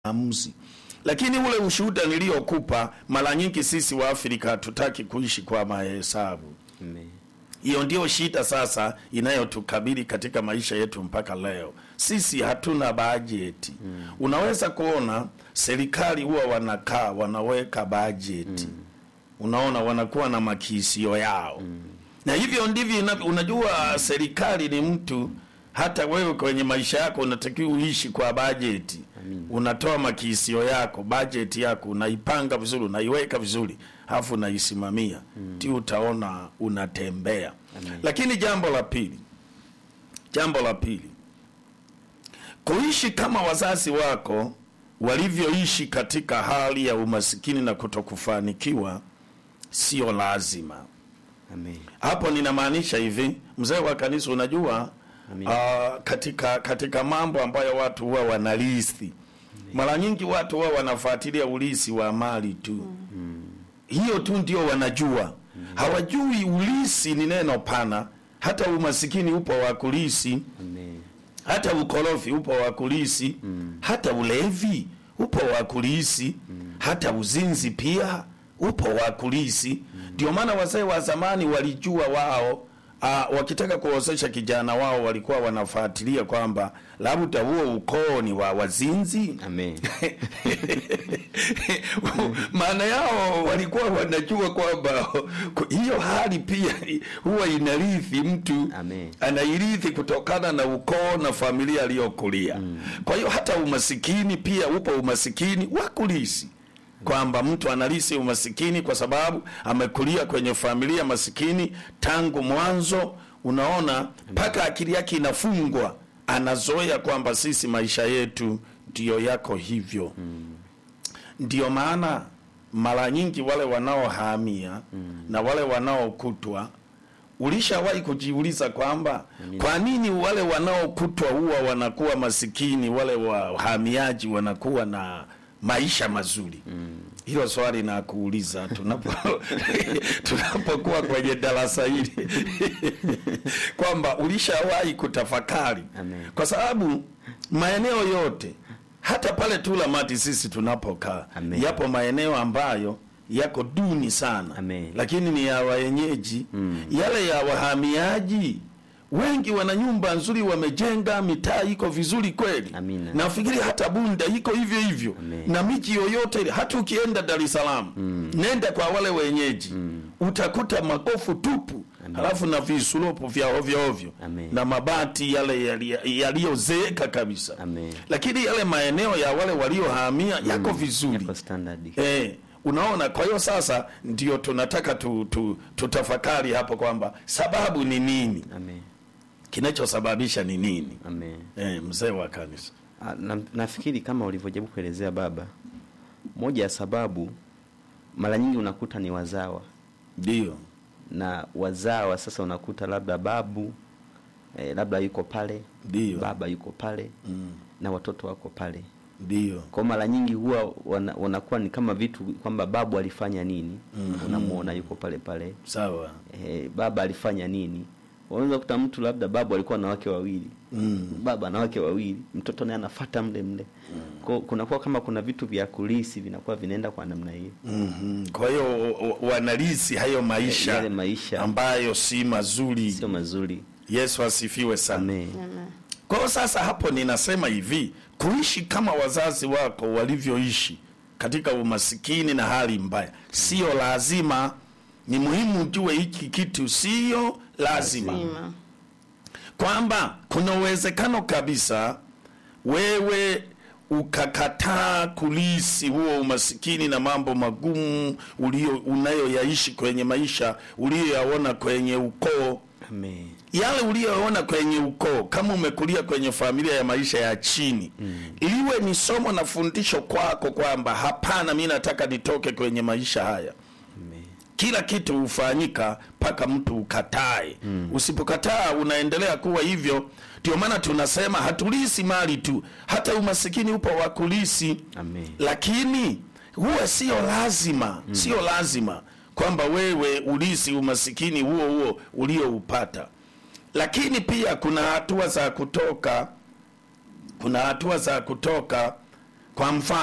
maamuzi. Lakini ule ushuhuda niliokupa, mara nyingi sisi wa Afrika hatutaki kuishi kwa mahesabu. Amen. Hiyo ndio shida sasa inayotukabili katika maisha yetu mpaka leo. Sisi hatuna bajeti. Mm. Unaweza kuona serikali huwa wanakaa wanaweka bajeti. Mm. Unaona wanakuwa na makisio yao. Mm. Na hivyo ndivyo inavyo. Unajua serikali ni mtu, hata wewe kwenye maisha yako unatakiwa uishi kwa bajeti. Amin. Unatoa makisio yako, bajeti yako unaipanga vizuri, unaiweka vizuri, halafu unaisimamia mm. ti utaona unatembea. Amen. Lakini jambo la pili, jambo la pili, kuishi kama wazazi wako walivyoishi katika hali ya umasikini na kutokufanikiwa sio lazima. Amen. Hapo ninamaanisha hivi, mzee wa kanisa, unajua Amin. uh, katika katika mambo ambayo watu huwa wanarithi, mara nyingi watu huwa wanafuatilia ulisi wa mali tu hiyo tu ndio wanajua, hawajui ulisi ni neno pana. Hata umasikini upo wa kulisi, Amen. hata ukorofi upo wa kulisi, hata ulevi upo wa kulisi, hata uzinzi pia upo wa kulisi. Ndio maana wazee wa zamani walijua wao Aa, wakitaka kuozesha kijana wao walikuwa wanafuatilia kwamba labda huo ukoo ni wa wazinzi Amen. maana yao walikuwa wanajua kwamba hiyo hali pia huwa inarithi mtu Amen. anairithi kutokana na ukoo na familia aliyokulia. Kwa hiyo hata umasikini pia upo umasikini wa kulisi, kwamba mtu analisi umasikini kwa sababu amekulia kwenye familia masikini tangu mwanzo. Unaona, mpaka akili yake inafungwa, anazoea kwamba sisi maisha yetu ndiyo yako hivyo. Ndiyo maana mara nyingi wale wanaohamia na wale wanaokutwa, ulishawahi kujiuliza kwamba kwa nini wale wanaokutwa huwa wanakuwa masikini, wale wahamiaji wanakuwa na maisha mazuri? Hilo swali na kuuliza tunapo tunapokuwa kwenye darasa hili kwamba ulishawahi kutafakari Amen. kwa sababu maeneo yote hata pale tu Lamati sisi tunapokaa Amen. yapo maeneo ambayo yako duni sana Amen. lakini ni ya wenyeji yale ya wahamiaji wengi wana nyumba nzuri wamejenga mitaa iko vizuri kweli Amina. nafikiri hata bunda iko hivyo hivyo Amen. na miji yoyote ile hata ukienda dar es salaam nenda kwa wale wenyeji utakuta magofu tupu Amen. halafu na visulopo vya ovyo ovyo Amen. na mabati yale yali- yaliyozeeka kabisa Amen. lakini yale maeneo ya wale waliohamia yako vizuri Yako standard. Eh, unaona, kwa hiyo sasa ndio tunataka tu, tu, tutafakari hapo kwamba sababu ni nini, Amen. kinachosababisha ni nini. Amen. Eh, mzee wa kanisa. Ah, na, nafikiri kama ulivyojaribu kuelezea baba, moja ya sababu mara nyingi unakuta ni wazawa Ndio, na wazawa sasa unakuta labda babu eh, labda yuko pale ndio, baba yuko pale Mm, na watoto wako pale ndio, kwa mara nyingi huwa wana, wanakuwa ni kama vitu kwamba babu alifanya nini Mhm. unamuona yuko pale pale sawa. eh, baba alifanya nini unaweza kuta mtu labda babu alikuwa na wake wawili Mm, baba na wake wawili mtoto naye anafata mle mle Kwa- kunakuwa kama kuna vitu vya kulisi vinakuwa vinaenda kwa namna hiyo mhm. Kwa hiyo wa- wanalisi hayo maisha, yale maisha ambayo si mazuri. sio mazuri Yesu asifiwe sana. Amen. Kwa hiyo sasa hapo ninasema hivi, kuishi kama wazazi wako walivyoishi katika umasikini na hali mbaya sio lazima. Ni muhimu ujue hiki kitu sio lazima, Lazima. kwamba kuna uwezekano kabisa wewe ukakataa kulisi huo umasikini na mambo magumu ulio unayoyaishi kwenye maisha uliyoyaona kwenye ukoo Amen. yale uliyoona kwenye ukoo, kama umekulia kwenye familia ya maisha ya chini iwe ni somo na fundisho kwako kwamba hapana, mi nataka nitoke kwenye maisha haya. Amen. Kila kitu hufanyika mpaka mtu ukatae. Usipokataa unaendelea kuwa hivyo. Ndio maana tunasema hatulisi mali tu, hata umasikini upo wa kulisi Amen. lakini huwa sio lazima sio lazima kwamba wewe ulisi umasikini huo huo ulioupata lakini pia kuna hatua za kutoka kuna hatua za kutoka kwa mfano